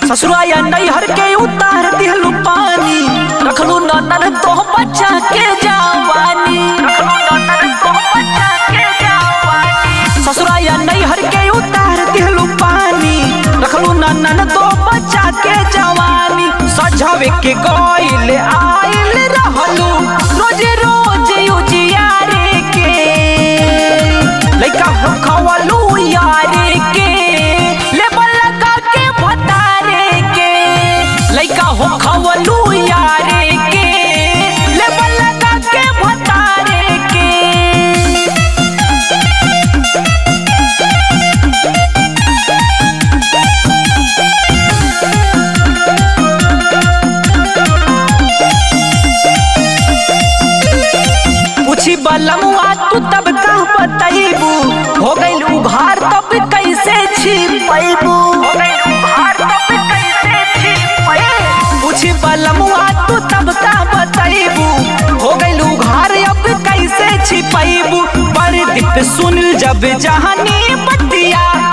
ससुरा या नैहर के उतार दिहलू पानी रखलू ननर तो बच्चा के जवानी ससुरा या नैहर के उतार दिहलू पानी रखलू ननन तो बच्चा के जवानी सजावे के गइल आइल रहलू रोज रोज उजियारे के लइका खवलू यारे के लेबल लगा के भतारे के लइका हो खवलू यारे के लेबल लगा के भतारे के पूछी बलमुआ तू तब का बतैबू हो गइल उघार तब कैसे छिपैबू पूछी बलमुआ तू तब का बतैबू हो गइल उघार अब कैसे छिपैबू पर दीप सुन जब जहानी बतिया